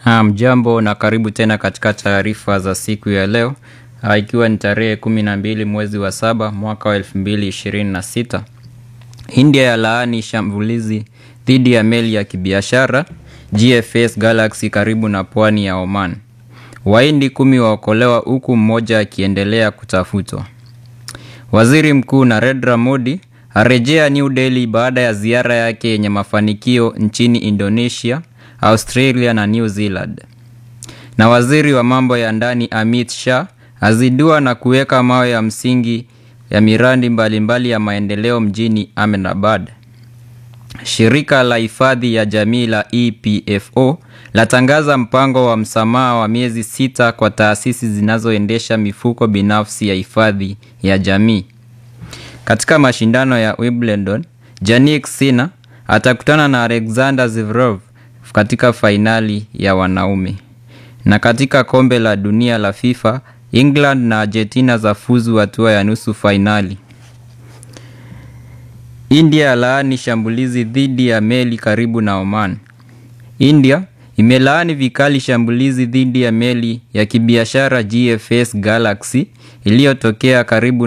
Mjambo na karibu tena katika taarifa za siku ya leo ikiwa ni tarehe kumi na mbili mwezi wa saba mwaka wa elfu mbili ishirini na sita. India ya laani shambulizi dhidi ya meli ya kibiashara GFS Galaxy karibu na pwani ya Oman. Wahindi kumi waokolewa huku mmoja akiendelea kutafutwa. Waziri Mkuu Narendra Modi arejea New Delhi baada ya ziara yake yenye mafanikio nchini Indonesia, Australia na New Zealand. Na waziri wa mambo ya ndani Amit Shah azindua na kuweka mawe ya msingi ya miradi mbalimbali ya maendeleo mjini Ahmedabad. Shirika la hifadhi ya jamii la EPFO latangaza mpango wa msamaha wa miezi sita kwa taasisi zinazoendesha mifuko binafsi ya hifadhi ya jamii. Katika mashindano ya Wimbledon, Jannik Sinner atakutana na Alexander Zverev katika fainali ya wanaume. Na katika kombe la dunia la FIFA, England na Argentina zafuzu hatua ya nusu fainali. India yalaani shambulizi dhidi ya meli karibu na Oman. India imelaani vikali shambulizi dhidi ya meli ya kibiashara GFS Galaxy iliyotokea karibu